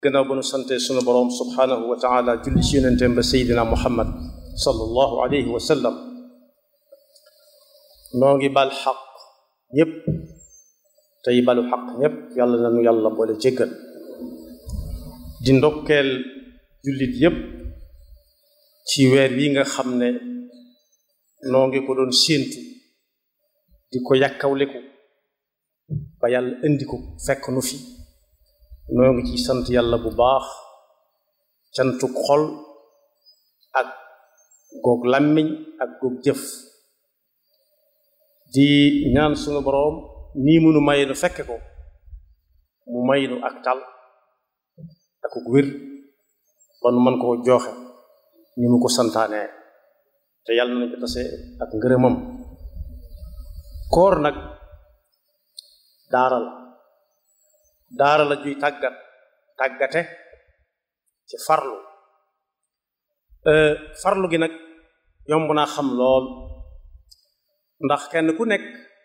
gannaaw ba nu sante sunu boroom subhaanahu wa taala julli ci yonenteem ba seydina muhammad sallallahu alayhi wa sallam noo ngi bal xaq ñépp tey balu xaq ñépp yàlla nanu yàlla boole jéggal di ndokkeel jullit yépp ci weer wi nga xam ne noo ngi ko doon séentu di ko yàkkawleku ba yàlla indi ko fekk nu fi noo ngi ci sant yàlla bu baax cantuk xol ak goog làmmiñ ak goog jëf di ñaan sunu boroom nii munu may nu fekke ko mu may nu ak tal ak wér ba nu mën koo jooxe ni mu ko santaanee te yàlla nañu ko tase ak ngërëmam koor nag daara la daara la juy tàggat tàggate ci farlu farlu gi nag yomb naa xam lool ndax kenn ku nekk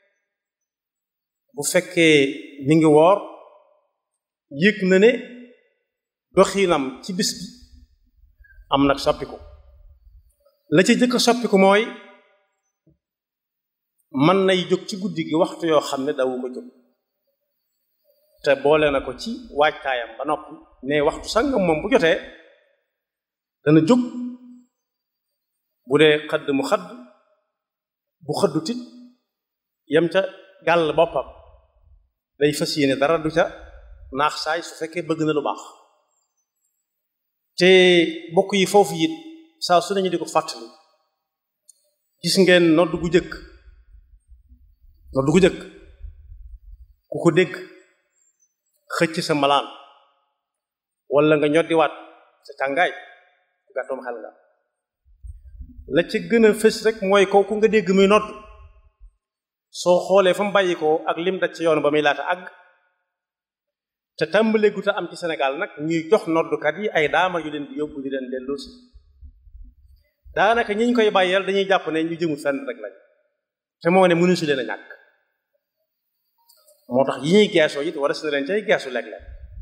bu fekkee mi ngi woor yëg na ne doxinam ci bis bi am nag soppiku la ci jëkk soppiku mooy mën nay jóg ci guddi gi waxtu yoo xam ne dawu ko jóg te boole na ko ci waajtaayam ba noppi ne waxtu sangam moom bu jotee dana jóg bu dee xëdd mu xëdd bu xëddu tit yem ca gàll boppam day fas yéene dara du ca naax saay su fekkee bëgg na lu baax te bokk yi foofu it saa su nañu di ko fàttali gis ngeen nodd gu jëkk nodd gu jëkk ku ko dégg xëcc sa malaan wala nga ñoddiwaat sa tàngaay bu gàttoom xel nga la ca gën a fës rek mooy kooku nga dégg muy nodd soo xoolee fa mu bàyyi ko ak lim daj ci yoon ba muy laata àgg te tàmbalee gu te am ci Sénégal nag ñuy jox noddukat yi ay daama yu leen di yóbbu di leen delloo si daanaka ñi ñu koy bàyyeel dañuy jàpp ne ñu jëmul fenn rek lañ te moo ne mënu si leen a ñàkk moo tax yi ñuy geesoo it war a si leen cay geesu léeg-léeg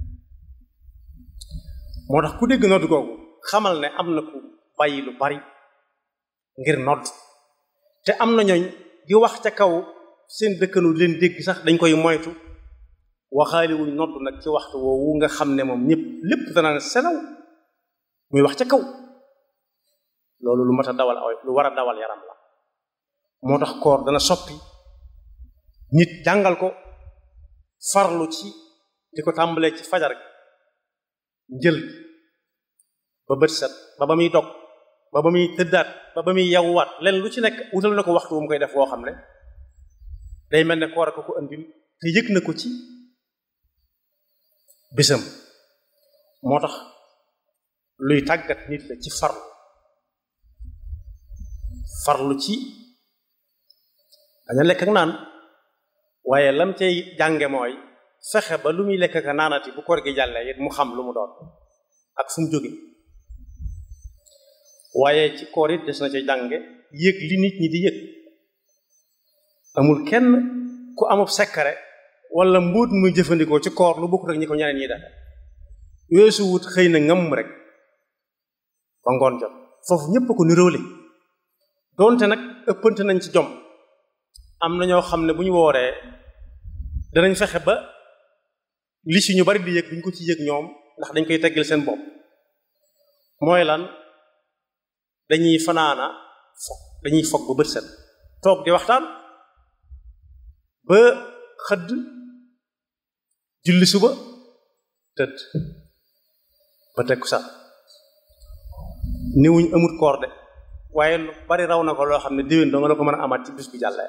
moo tax ku dégg nodd googu xamal ne am na ku bàyyi lu bari ngir nodd te am na ñooñ di wax ca kaw seen dëkkanu leen dégg sax dañ koy moytu waxaali wuñ nodd nag ci waxtu woowu nga xam ne moom ñëpp lépp danaan selaw muy wax ca kaw loolu lu mat a dawal aw lu war a dawal yaram la moo tax koor dana soppi nit jàngal ko farlu ci di ko tàmbalee ci fajar njël ba bët set ba ba muy dog ba ba muy tëddaat ba ba muy yawwaat len lu ci nekk wutal na ko waxtu wu mu koy def woo xam ne day mel ne koor a ko ko andil te yëg na ko ci bisam moo tax luy tàggat nit la ci farlu farlu ci daña lekk ak naan waaye lam cay jànge mooy fexe ba lu muy lekk ak naanati bu koor gi jàllee it mu xam lu mu doon ak fu mu jóge waaye ci koor it des na ca jànge yëg li nit ñi di yëg amul kenn ku amub sekkare wala mbuut muy jëfandikoo ci koor lu bokkut ak ñi ko ñeneen ñi def weesu wut xëy na ngam rek ba ngoon jot foofu ñépp ko niroole doonte nag ëppante nañ ci jom am na ñoo xam ne bu ñu wooree danañ fexe ba li si ñu bari di yëg duñ ko ci yëg ñoom ndax dañ koy teggil seen bopp mooy lan dañuy fanaana fog dañuy fog ba bët set toog di waxtaan ba xëdd julli suba tëdd ba tekku sax niwuñ amut koor de waaye lu bari raw na ko loo xam ne déwén doo nga la ko mën a amaat ci bis bi jàllee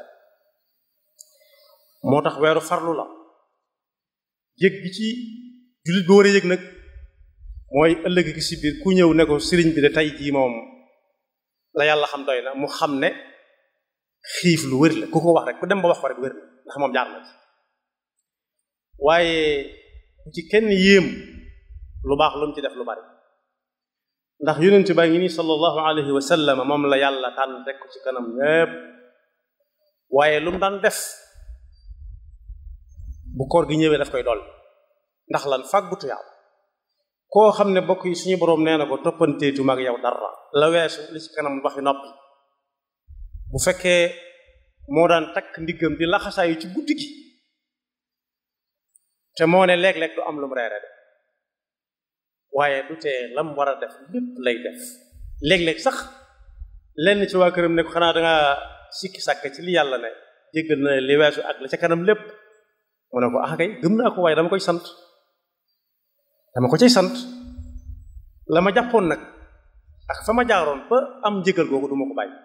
moo tax weeru farlu la yëg gi ci jullit bi war a yëg nag mooy ëllëg gi si biir ku ñëw ne ko sëriñ bi de tey jii moom la yàlla xam doy na mu xam ne xiif lu wér la ku ko wax rek ku dem ba wax ko rek wér la ndax moom jaar na ci waaye ku ci kenn yéem lu baax lu mu ci def lu bari ndax yonent baa ngi nii sallallahu alayhi wa sallam moom la yàlla tànn teg ko ci kanam ñépp waaye lu mu daan def bu koor gi ñëwee daf koy dool ndax lan fàggutu yàlla koo xam ne bokk yi suñu boroom nee na ko toppanteetu mag yow dara la weesu li ci kanam waxi noppi bu fekkee moo daan takk ndiggam di laxasaayu ci guddi gi te moo ne léeg-léeg du am lu mu reere de waaye du tee lam war a def lépp lay def léeg-léeg sax lenn ci waa këram ne ko xanaa danga sikki sàkk ci li yàlla ne jéggal na li weesu ak la ca kanam lépp mu ne ko ah kay gëm naa ko waaye dama koy sant dama ko ciy sant la ma jàppoon nag ak fa ma jaaroon ba am njëgal googu du ma ko bàyyi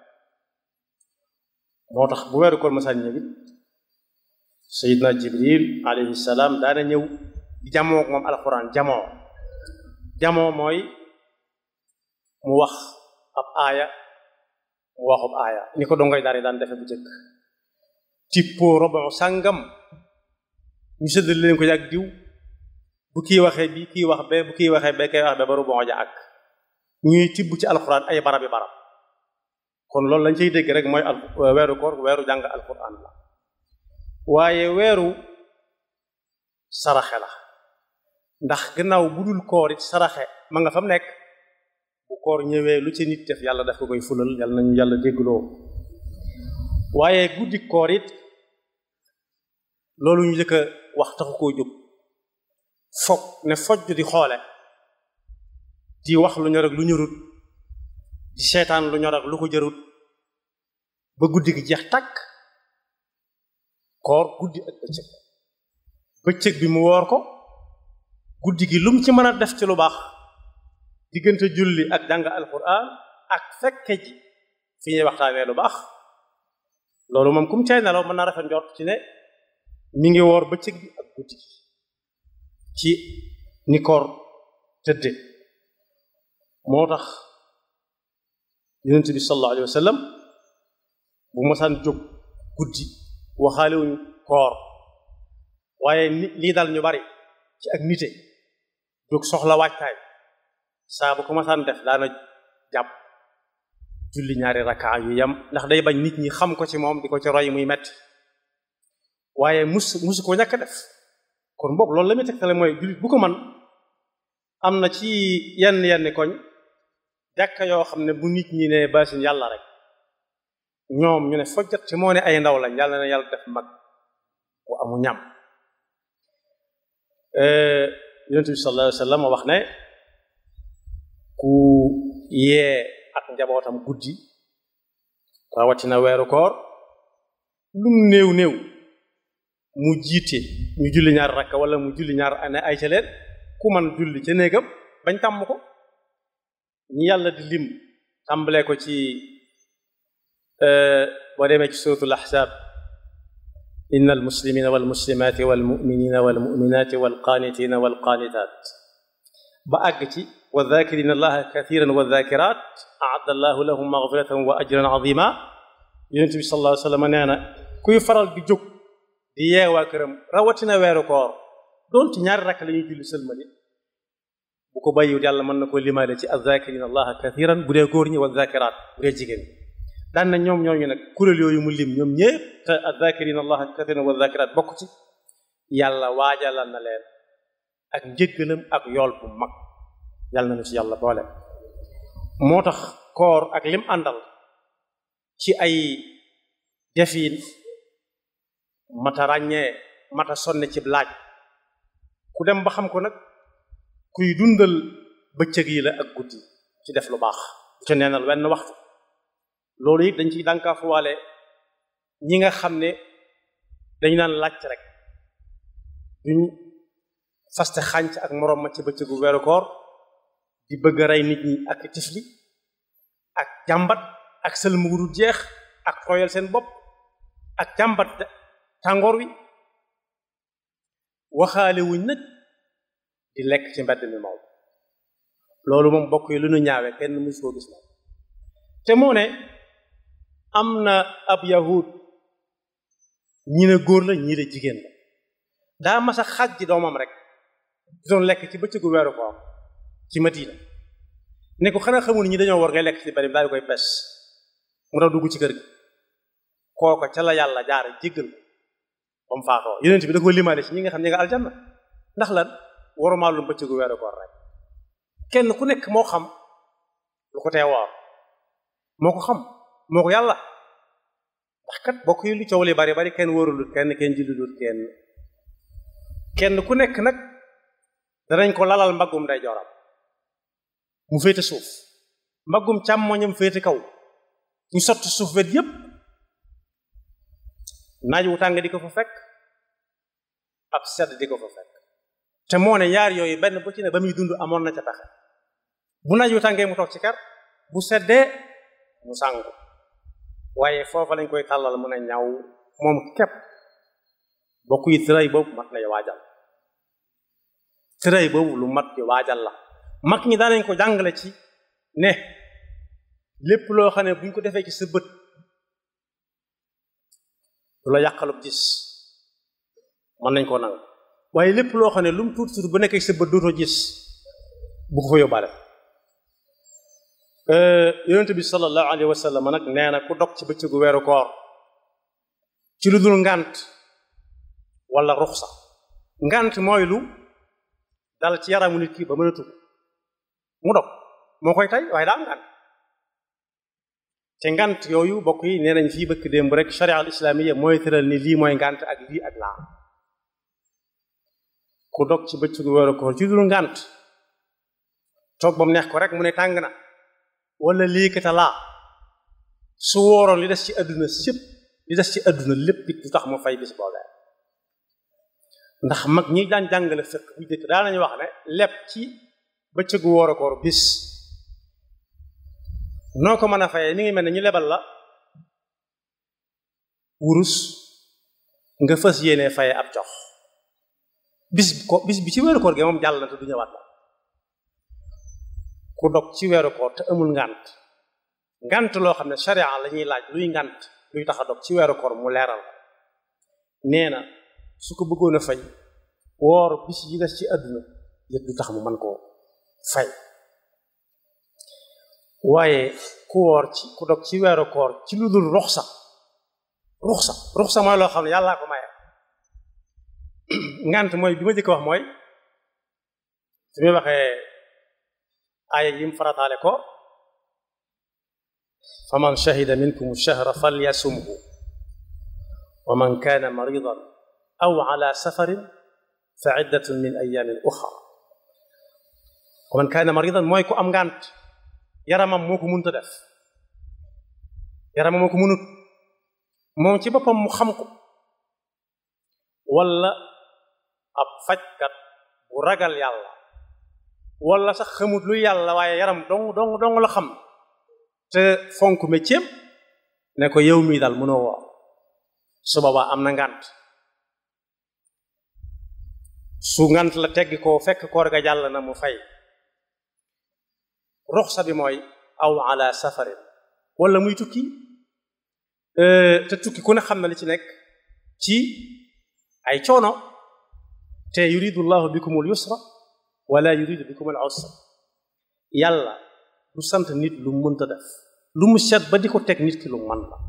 moo tax bu weeru koor masaan ñëw it sayidna jibril alayhi salaam daana ñëw di jamoo moom alxuraan jamoo jamoo mooy mu wax ab aaya mu waxub aaya ni ko dongoy daari daan defe bu jëkk tippoo robon sàngam ñu sëddal leen ko yàgg diw bu kii waxee bi kii wax be bu kii waxee be kay wax be ba robon ja ak ñuy tibb ci alxuraan ay barabi barab kon loolu lañ cay dégg rek mooy al weeru koor weeru jàng alxuraan la waaye weeru saraxe la ndax gannaaw bu dul koor it saraxe ma nga fa mu nekk bu koor ñëwee lu ci nit def yàlla daf ko koy fulal yàlla nañu yàlla déggloo waaye guddi koor it loolu ñu jëkk a wax taxu koo jóg foog ne fojj di xoole di wax lu ñor ak lu ñorut di seetaan lu ñor ak lu ko jërut ba guddi gi jeex tàkk koor guddi ak bëccëg bëccëg bi mu woor ko guddi gi lum ci mën a def ci lu baax diggante julli ak jàng alquran ak fekke ji fi ñuy waxtaanee lu baax loolu moom kum cay nelaw mën naa rafet njort ci ne mi ngi woor bëccëg bi ak guddi gi ci ni koor tëdde moo tax yonent bi sallallahu alayhi wa sallam bu mosaan jóg guddi waxaalewuñu koor waaye ni lii dal ñu bari ci ak nite jóg soxla waajtaay saa bu ko mosaan def daana jàpp julli ñaari rakkaa yu yam ndax day bañ nit ñi xam ko ci moom di ko ci roy muy metti waaye mus musu ko ñàkk def kon boog loolu la muy tegtale mooy jullit bu ko man am na ci yenn yenn koñ jàkka yoo xam ne bu nit ñi ne baasin yàlla rek ñoom ñu ne fojjat ci moo ne ay ndaw lañ yàlla na yàlla def mag bu amu ñam yonent bi sallallahu alayhi wa sallam wax ne ku yee ak njabootam guddi rawatina weeru koor lum néew néew mu jiite ñu julli ñaar rakka wala mu julli ñaar ane ay ca leen ku man julli ca néegam bañ tàmm ko ñi yàlla di lim tàmbalee ko ci boo demee ci suratul ahzab inna almuslimina walmuslimati walmuminina walmuminati walqanitina walqanitat ba àgg ci wa dhakirina allaha kathiran wa dhakirat aadda allahu lahum maghfiratan wa ajran azima yonent bi sallallahu alayhi wa sallam nee na kuy faral di jóg di yeewaa këram rawatina weeru koor doonte ñaari rakk la ñuy julli sëlmali bu ko bàyyiwut yàlla mën na ko limaale ci azzakirina allaha kathiran bu dee góor ñi wa zakirat bu dee jigéen ñi daan na ñoom ñooñu nag kuréel yooyu mu lim ñoom ñépp te azzakirina allaha kathiran wa zakirat bokk ci yàlla waajalal na leen ak njëggalam ak yool bu mag yàlla na ci yàlla boole moo tax koor ak lim àndal ci ay defiin mata ràññee mata sonne ci laaj ku dem ba xam ko nag kuy dundal bëccëg yi la ak guddi ci def lu baax bu ca neenal wenn waxtu loolu it dañ ciy dànkaafuwaale ñi nga xam ne dañu naan laaj rek duñ faste xànc ak moroom ma ci bëccëgu weeru koor di bëgg a rey nit ñi ak tifli ak jàmbat ak sëlmuguru jeex ak tooyal seen bopp ak jàmbat tàngoor wi waxaale wuñ nag di lekk ci mbedd mi moom loolu moom bokk yi lu nu ñaawe kenn musu koo gis moom te moo ne am na ab yahud ñi ne góor la ñii la jigéen la daa mas a xaj ji doomam rek di doon lekk ci bëccëgu weeru koor ci Madina ne ko xanaa xamul ñi dañoo war ngay lekk ci bari daal di koy pes mu daw dugg ci kër gi kooko ca la yàlla jaare jéggal ko ba mu faatoo yonent bi da ko limaale ci ñi nga xam ñi nga aljanna ndax lan warumaalum bëccëgu weeru koor rek kenn ku nekk moo xam lu ko tee woor moo ko xam moo ko yàlla ndax kat bokk yi lu coow li bari bari kenn wóorulut kenn kenn jullulut kenn kenn ku nekk nag danañ ko lalal mbaggum day joram mu féete suuf mbaggum càmmoñam féete kaw ñu sotti suuf wet yépp naaj wu tàng di ko fa fekk ab sedd di ko fa fekk te moo ne yaar yooyu benn bu ci ne ba muy dund amoon na ca taxe bu naaj wu tàngee mu toog ci kar bu seddee mu sàngu waaye foofa lañ koy tàllal mën a ñaw moom képp bokk yi tëray boobu mat lay waajal tëray boobu lu mat di waajal la mag ñi daanañ ko jàngale ci ne lépp loo xam ne buñ ko defee ci sa bët du la yàqalub gis mën nañ koo nangu waaye lépp loo xam ne lu mu tuuti tuuti bu nekkee ci sa bët dootoo gis bu ko fa yóbbaale yonent bi sallallahu alayhi wa sallam nag nee na ku dog ci bëccëgu weeru koor ci lu dul ngànt wala ruxsa ngànt mooy lu dal ci yaramu nit ki ba mën a tugg mu dog moo koy tey waaye daa am ngànt te ngànt yooyu bokk yi nee nañ fii bëkk démb rek sharia al islamiyya mooy tëral ni lii mooy ngànt ak lii ak laa ku dog ci bëccëgu weeru koor ci lu dul ngànt toog ba mu neex ko rek mu ne tàng na wala lii kata laa su wóoroon li des ci àdduna sépp li des ci àdduna lépp it du tax mu fay bis boobee ndax mag ñi daan jàngale fekk bu jëkk daa nañu wax ne lépp ci bëccëgu woor a koor bis noo ko mën a fayee mi ngi mel ne ñu lebal la wurus nga fas yéene faye ab jox bis ko bis bi ci weeru koor gi moom jàll na te du ñëwaat la ku dog ci weeru koor te amul ngànt ngànt loo xam ne sharia la ñuy laaj luy ngànt luy tax a dog ci weeru koor mu leeral ko nee na su ko bëggoon a fay woor bis yi des ci àdduna yëpp du tax mu mën koo fay waaye ku woor ci ku dog ci weeru koor ci lu dul ruxsa ruxsa ruxsa mooy loo xam ne yàllaa ko maye ngànt mooy bi ma jëkk wax mooy su muy waxee aaya yim farataale ko fa man shahida minkum shahra falyasumhu wa man kaana maridan aw ala safarin fa iddatun min ayamin uxra wa man kaana maridan mooy ku am ngànt yaramam moo ko mënta def yaramam moo ko mënut moom ci boppam mu xam ko wala ab fajkat bu ragal yàlla wala sax xamut lu yàlla waaye yaram dong dong dong la xam te fonk métier ne ko yow mii daal mënoo woor su boobaa am na ngànt su ngànt la teggi ko fekk koor ga jàll na mu fay ruxsa bi mooy aw ala safarin wala muy tukki te tukki ku ne xam na li ci nekk ci ay coono te yuridu llahu bikumul yusra wala yuridu bikumul usra yàlla du sant nit lu mu mënta def lu mu set ba di ko teg nit ki lu man la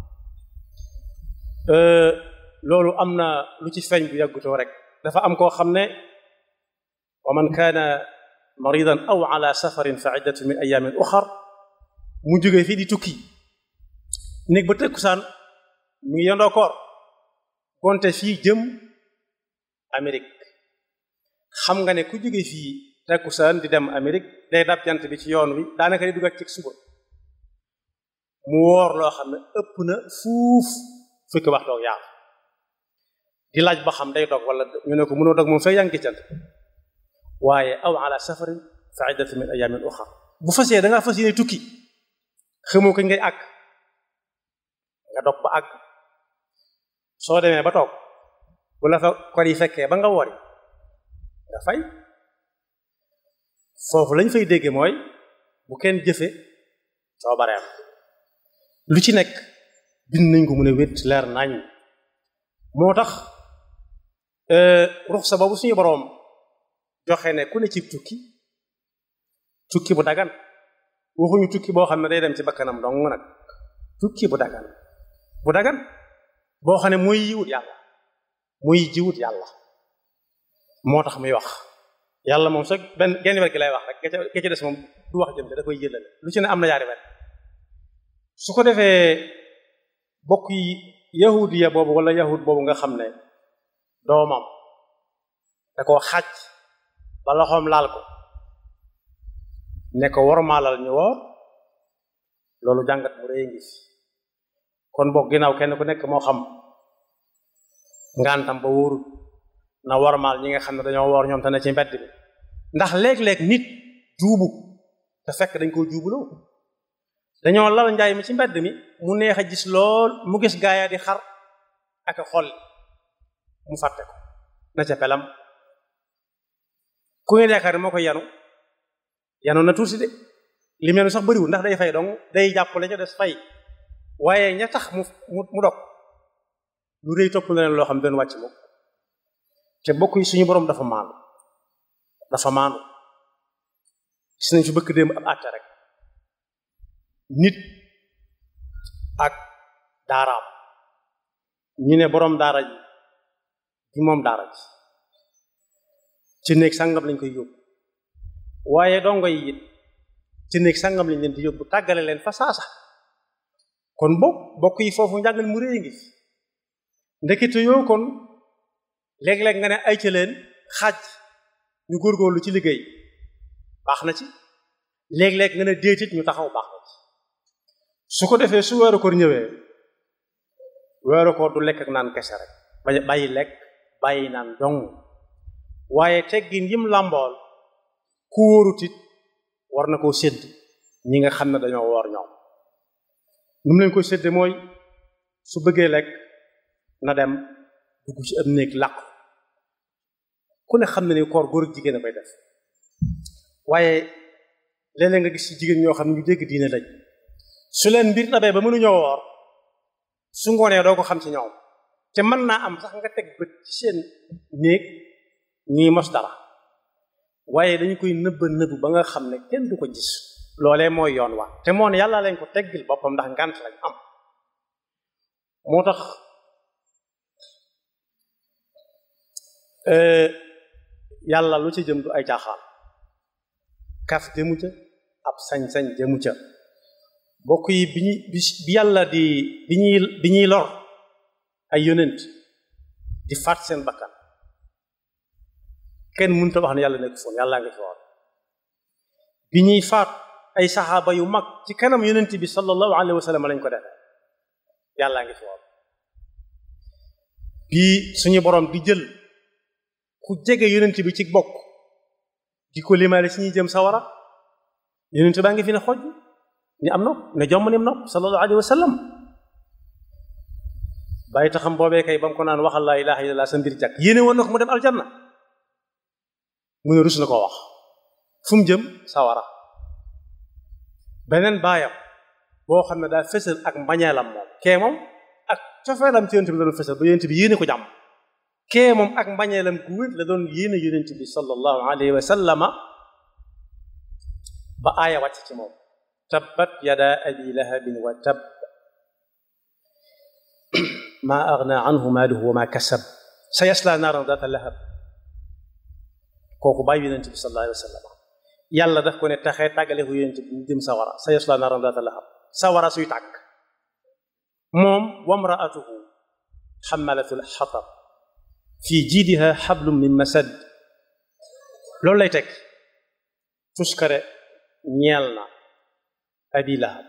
loolu am na lu ci feeñ bu yàggutoo rek dafa am koo xam ne wa man kaana maridan aw ala safarin fa iddatu min ayamin uxar mu jógee fii di tukki néeg ba tëkkusaan mi ngi yendoo koor gonte fii jëm Amérique xam nga ne ku jóge fii tëkkusaan di dem Amérique day dab jant bi ci yoon wi daanaka di duggat ci suba mu woor loo xam ne ëpp na fuuf fukki waxtu ak yaar di laaj ba xam day dog wala ñu ne ko mënoo dog moom fay yaa ngi jant waaye aw ala safarin fa iddatu min ayamin uxar bu fasee da ngaa fas yéene tukki xamoo ko ngay àgg nga dog ba àgg soo demee ba toog bu la fa kor yi fekkee ba nga wori nga fay foofu lañ fay dégge mooy bu kenn jëfe soo bareem lu ci nekk bind nañ ko mën a wét leer nañ moo tax ruxsa boobu suñu boroom joxe ne ku ne ci tukki tukki bu dagan waxuñu tukki boo xam ne day dem ci bakkanam dong nag tukki bu dagan bu dagan boo xam ne muy yiwut yàlla muy jiwut yàlla moo tax muy wax yàlla moom sax benn genn wet gi lay wax rek ke ci des moom du wax jëm te da koy jëlale lu ci ne am na yaari wet su ko defee bokk yi yahudiya boobu wala yahud boobu nga xam ne doomam da koo xaj ba loxoom laal ko ne ko wormaalal ñu woor loolu jàngat mu rëy ngi fi kon bokk ginnaaw kenn ku nekk moo xam ngantam ba wóorut na wormaal ñi nga xam ne dañoo woor ñoom te ne ci mbedd bi ndax léeg-léeg nit juubu te fekk dañ koo juubuloo dañoo lal njaay mi ci mbedd mi mu neex a gis lool mu gis gaaya di xar ak a xol mu fàtte ko na ca pelam ku ngeen yaakaar ne moo koy yanu yanu na tuuti de li mel sax bëriwul ndax day fay dong day jàpp la ca des fay waaye ña tax mu mu dog lu rëy topp na leen loo xam ne doon wàcc moom te bokk yi suñu borom dafa maandu dafa maandu gis nañ fi bëkk démb ab àtte rek nit ak daaraam ñu ne boroom daara ji di moom daara ji ci néeg sangam lañ koy yóbbu waaye dongo yi it ci néeg sangam lañ leen di yóbbu tàggale leen fa saasa kon bokk bokk yi foofu njàngal mu réy ngi fi ndekete yoo kon léeg-léeg nga ne ay ca leen xaaj ñu góorgóorlu ci liggéey baax na ci léeg-léeg nga ne déetit ñu taxaw baax na ci su ko defee su weeru koor ñëwee weeru koor du lekk ak naan kese rek bàyyi lekk bàyyi naan dong waaye teggin yim làmbool ku wóorutit war na koo sédd ñi nga xam ne dañoo woor ñoom nu mu leen koy sédde mooy su bëggee lekk na dem dugg ci am néeg làqu ku ne xam ne ni koor góor ak jigéen a koy def waaye léeg-léeg nga gis ci jigéen ñoo xam ne ñu dégg diine lañ su leen mbir dabee ba mënuñoo woor su ngoonee doo ko xam ci ñoom te mën naa am sax nga teg bët ci seen néeg ñuy mos dara waaye dañu koy nëbba nëbb ba nga xam ne kenn du ko gis loolee mooy yoon wa te moo ne yàlla lañ ko teggil boppam ndax ngant lañ am moo tax yàlla lu ci jëm du ay caaxaan kaf jëmu ca ab sañ-sañ jëmu ca bokk yi bi ñuy bi yàlla di bi ñuy bi ñuy lor ay yonent di faat seen bakkan kenn mënut a wax ne yàlla nekk foon yàlla nga fi woon bi ñuy faat ay saxaaba yu mag ci kanam yonent bi sallallahu alayhi wa sallam lañ ko defee yàlla ngi fi woon bii suñu borom di jël ku jege yonent bi ci bokk di ko limaale si ñuy jëm sawara yonent baa ngi fi ne xoj ni am nopp ne jomm ni am nopp sallallahu alayhi wa sallam bàyyi taxam boobee kay ba mu ko naan waxal laa ilaha illallah sa mbir jàkk yéene woon na ko mu dem aljanna mu ne rus na koo wax fu mu jëm sawara beneen baayam boo xam ne daa fësal ak mbañeelam moom kee moom ak cofeelam ci yonent bi la doon fësal ba yonent bi yéene ko jàmm kee moom ak mbañeelam gu wér la doon yéene yonent bi sallallahu alayhi wa sallama ba aaya wàcc ci moom tabbat yada abi lahabin wa tab ma agna anhu maaluhu wa ma kasab sa yasla naaran data lahab kooku bàyyi yonent bi sallallahu alayhi wa sallam yàlla daf ko ne taxee tàggale ko yonent bi ñu jëm sawara sa yasla naaran data lahab sawara suy tàkk moom wamraatuhu xamalatul xatab fi jiidiha xablum min masad loolu lay teg tuskare ñeel na abi lahab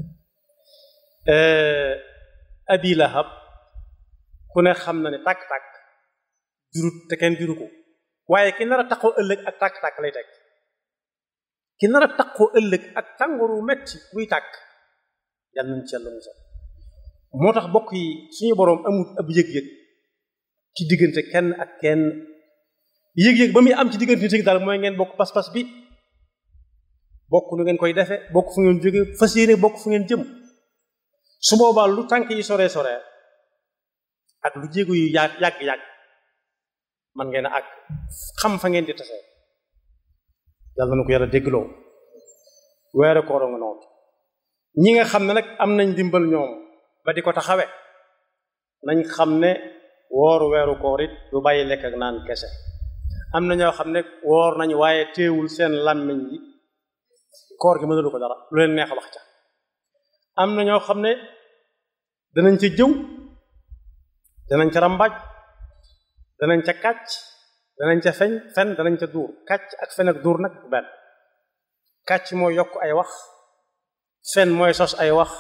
abi lahab ku ne xam na ne tàkk-tàkk jurut te kenn juru ko waaye ki nar a taqoo ëllëg ak tàkk-tàkk lay teg ki nar a taqoo ëllëg ak tàngooru metti buy tàkk yàlla nañ ci yàlla musal moo tax bokk yi suñu boroom amul ab yëg-yëg ci diggante kenn ak kenn yëg-yëg ba muy am ci diggante nit daal mooy ngeen bokk pas-pas bi bokk nu ngeen koy defe bokk fu ngeen jóge fas yéene bokk fu ngeen jëm su boobaa lu tànk yi sore sore ak lu jéego yu yàgg yàgg-yàgg man ngeen a ak xam fa ngeen di tase yàlla na ko yàlla déggloo weere kooro nga noonu ñi nga xam ne nag am nañ dimbal ñoom ba di ko taxawe nañ xam ne wooru weeru koor it du bàyyi lekk ak naan kese am na ñoo xam ne woor nañu waaye teewul seen làmmiñ yi koor gi mënalu ko dara lu leen neex wax ca am na ñoo xam ne danañ ca jëw danañ ca rambaaj danañ ca kàcc danañ ca feñ fen danañ ca duur kàcc ak fen ak duur nag benn kàcc mooy yokk ay wax fen mooy sos ay wax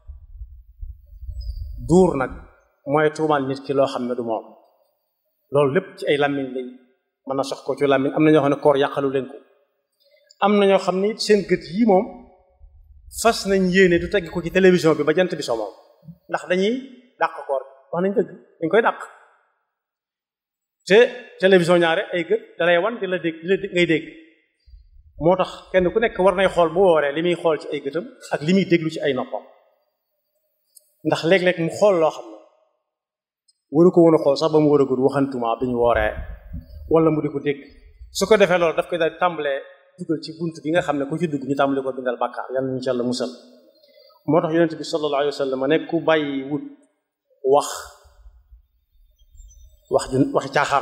duur nag mooy tuumaal nit ki loo xam ne du moom loolu lépp ci ay làmmiñ lañ mën na sox ko ci làmmiñ am na ñoo xam ne koor yàqalu leen ko am na ñoo xam ne seen gët yi moom fas nañ yéene du tegg ko ci télévision bi ba jant bi so moom ndax dañuy dàq koor wax nañ dëgg dañ koy dàq te télévision ñaare ay gët dalay wan di la dégg di la ngay dégg moo tax kenn ku nekk war nay xool bu wooree li muy xool ci ay gëtam ak li muy déglu ci ay noppam ndax léeg-léeg mu xool loo xam ne waru ko woon a xool sax ba mu war a gudd waxantuma bi ñu wooree wala mu di ko dégg su ko defee loolu daf koy daal tàmbalee dugal ci bunt bi nga xam ne ku ci dugg ñu tàmbale ko bindal bàkkaar yàlla ñu ci yàlla musal moo tax yonent bi sallallahu alayhi wa sallam ne ku bàyyi wut wax wax ju waxi caaxaan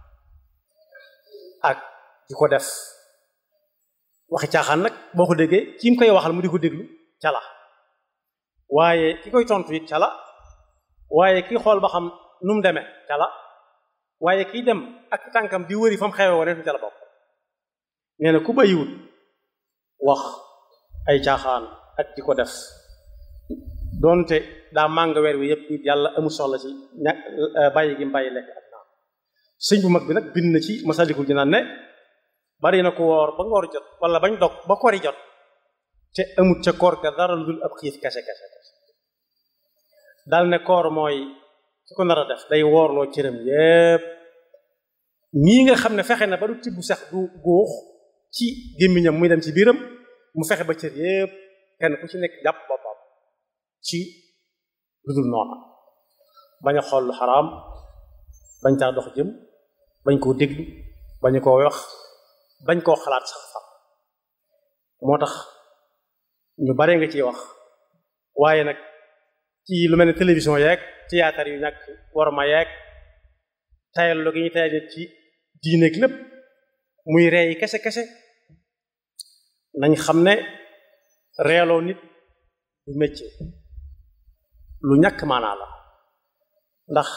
ak di ko def waxi caaxaan nag boo ko déggee ki mu koy waxal mu di ko déglu cala waaye ki koy tontu it cala waaye ki xool ba xam nu mu demee cala waaye kiy dem ak tànkam di wëri fa mu xewe woon cala bokk nee na ku bàyyiwut wax ay caaxaan ak di ko def doonte daa màng weer wi yépp it yàlla amul soxla ci ña bàyyi gi bàyyi lekk ak naan sëñ bu mag bi nag bind na ci masalikul jinaan ne bari na ko woor ba ngoor jot wala bañ dog ba kori jot te amut ca koor ga dara lu dul ab xiif kese kese kese dal ne koor mooy ki ko nar a def day woorloo cëram yépp ñii nga xam ne fexe na ba du tibb sax du góox ci gémmiñam muy dem ci biiram mu fexe ba cër yépp kenn ku ci nekk jàpp boppam ci lu dul noona bañ a xool lu xaraam bañ caa dox jëm bañ koo déglu bañ koo wax bañ koo xalaat sax fa moo tax ñu bare nga ciy wax waaye nag ci lu mel ne télévision yeeg théâtre yu ñàkk war ma yeeg tayal lu gi ñu tayal ci diineeg lépp muy ree yi kese kese nañ xam ne reeloo nit du métier lu ñàkk maanaa la ndax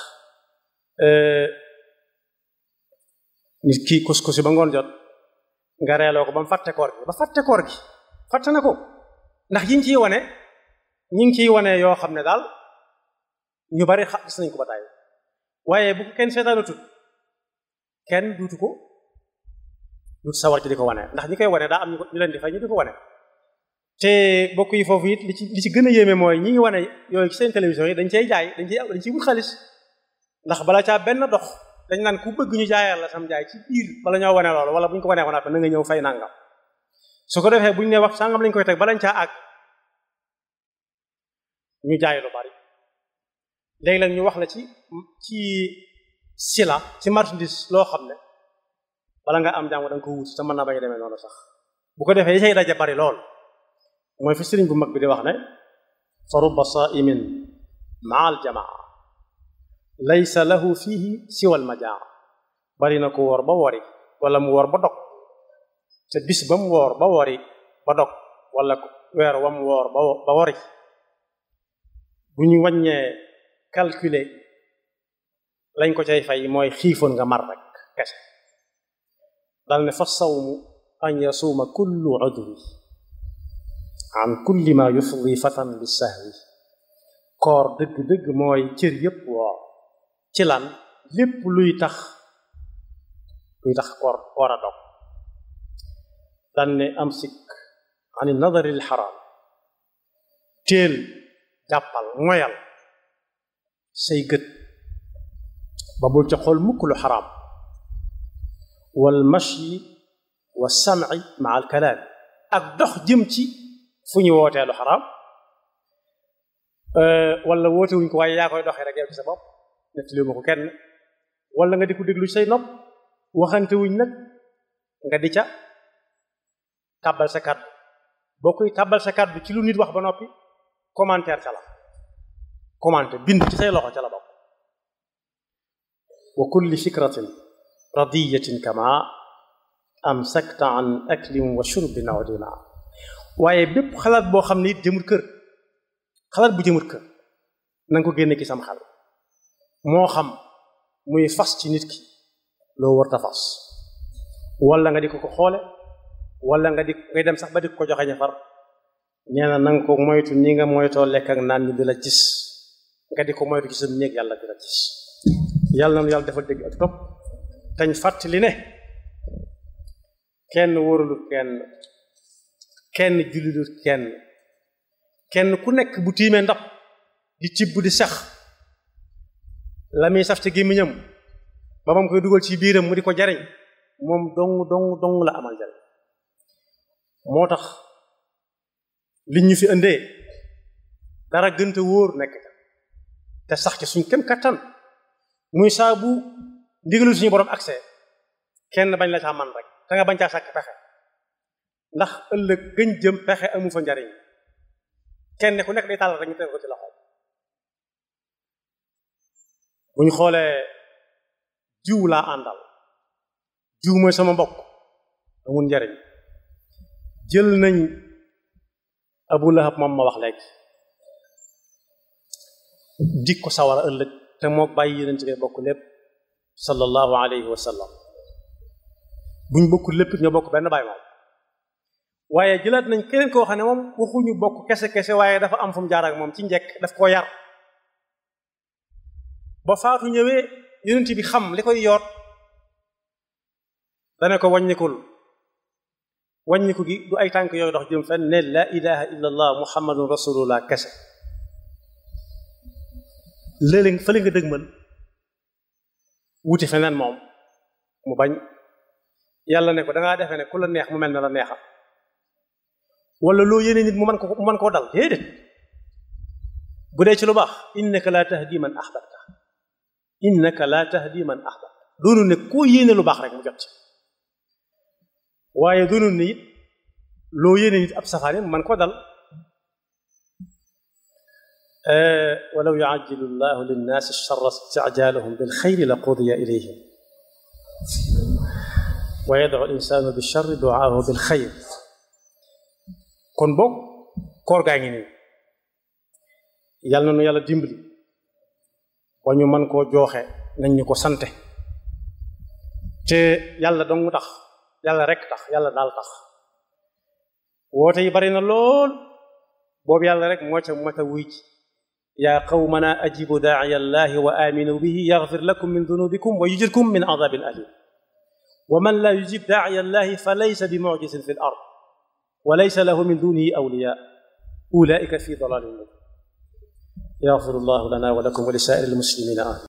nit kii kus-kusi ba ngoon jot nga reeloo ko ba mu fàtte koor gi ba fàtte koor gi fàtte na ko ndax yiñ ciy wane ñi ngi ciy wane yoo xam ne daal ñu bari xa gis nañ ko ba tàyyi waaye bu ko kenn seetaanu tut kenn duutu ko duutu sawar ci di ko wane ndax ñi koy wane daa am ñu leen di fay ñu di ko wane te bokk yi foofu it li ci li ci gën a yéeme mooy ñi ngi wane yooyu ci seen télévision yi dañ cey jaay dañ ciy dañ ciy wut xaalis ndax bala caa benn dox dañ naan ku bëgg ñu jaayal la sam jaay ci biir bala ñoo wane loolu wala bu ñu ko wanee woon na nga ñëw fay nangam su ko defee bu ñu ne wax sangam lañ koy teg balañ caa àgg ñu jaay lu bari léegi nag ñu wax la ci ci sila ci marchandise loo xam ne bala nga am jàmm da nga ko wut te mën na bañ a demee noonu sax bu ko defee yi say daje bari lool mooy fi sëriñ bu mag bi di wax ne fa rubba saimin maa al jamaa laysa lahu fihi siwa al majaa bari na ko woor ba wori wala mu woor ba dog te bis ba mu woor ba wori ba dog wala weer wa mu woor ba wori bu ñu wàññee calculer lañ ko cay fay mooy xiifoon nga mar rek kese dal ne fa sawmu an yasuuma kullu udwi an kulli ma yufdi fatan bi sahwi koor dëgg-dëgg mooy cër yépp woor ci lan lépp luy tax luy tax koor war a dog dan ne am sikk ani nadari l xaraam teel jàppal moyal say gët ba bul ca xool mukk lu xaraam wal mashyi wa sam'i ma al kalaam ak dox jëm ci fu ñu wootee lu xaraam wala woote wuñ ko waaye yaa koy doxee rek yow ci sa bopp nettali ma ko kenn wala nga di ko déglu say nopp waxante wuñ nag nga di ca tàbbal sa kàddu boo koy tàbbal sa kàddu ci lu nit wax ba noppi commentaire ca la commenté bind ci say loxo ca la bokk wa kulli fikratin radiyatin kama amsakta an aklin wa shurbin aw dina waaye bépp xalaat boo xam ne it jëmul kër xalaat bu jëmul kër na nga ko génne ci sam xel moo xam muy fas ci nit ki loo war ta fas wala nga di ko ko xoole wala nga di ngay dem sax ba di ko joxe ñafar nee na na nga ko moytu ni nga moytoo lekk ak naan ñu di la gis nga di ko moytu ci sa néeg yàlla di la gis yàlla na nu yàlla defal dégg ak topp tañ fàttali ne kenn wóoralut kenn kenn jullilut kenn kenn ku nekk bu tiimee ndab di cibb di sax la muy saf ci gémmiñam ba moom koy dugal ci biiram mu di ko jariñ moom dong dong dong la amal jariñ moo tax liñ ñu fi indee dara gënte wóor nekk te sax ci suñ kem kattan muy saa bu ndigalul suñu borom accès kenn bañ la caa man rek te nga bañ caa sàkk pexe ndax ëllëg gëñ jëm pexe amu fa njariñ kenn ku nekk day tàllal rek ñu teg ko ci loxo bu ñu xoolee jiw laa àndal jiw mooy sama mbokk amul njariñ jël nañ abu lahab moom ma wax léegi dik ko sawara ëllëg te moo bàyyi yonent bi bokk lépp sallallahu alayhi wa sallam buñ bokkul lépp ñoo bokk benn baay moom waaye jëlaat nañ keneen koo xam ne moom waxuñu bokk kese kese waaye dafa am fu mu jaar ak moom ci njekk daf koo yar ba faatu ñëwee yonent bi xam li koy yoot dane ko wàññikul wàññiku gi du ay tànk yooyu dox jëm fenn ne la ilaha illa allah muhammadun rasulullah kese léeg-léeg fële nga dëgmal wuti feneen moom mu bañ yàlla ne ko dangaa defee ne ku la neex mu mel ne la neexam wala loo yéene nit mu mën ko mu mën koo dal déedéet bu dee ci lu baax innaka la tahdi man ahbabta innaka la tahdi man ahbabta doonu ne koo yéene lu baax rek mu jot ci waaye doonu ne it loo yéene nit ab safaani mu mën koo dal walaw yuajjilu llahu linnaasi charra isticjaalahum bilxayri la qudiya ilayhim wa yadcu linsaanu bilcharri duaahu bilxayr kon boog koor gaa ngi nii yàlla na nu yàlla dimbali ba ñu mën koo jooxe nañ ñu ko sante te yàlla dong tax yàlla rek tax yàlla daal tax woote yi bari na lool boobu yàlla rek moo ca mat a wuy ji yaa qawmana ajibu daaciya allahi wa aminu bihi yaxfir lakum min dunubikum wa yujirkum min adabin alim wa man laa yujib daaciya allahi fa laysa bi mucjisin fi l ard wa laysa lahu min dunihi awliya ulaika fi dalalin mubin yaxfiru llahu lana wa lakum wa li saa'iri lmuslimina amin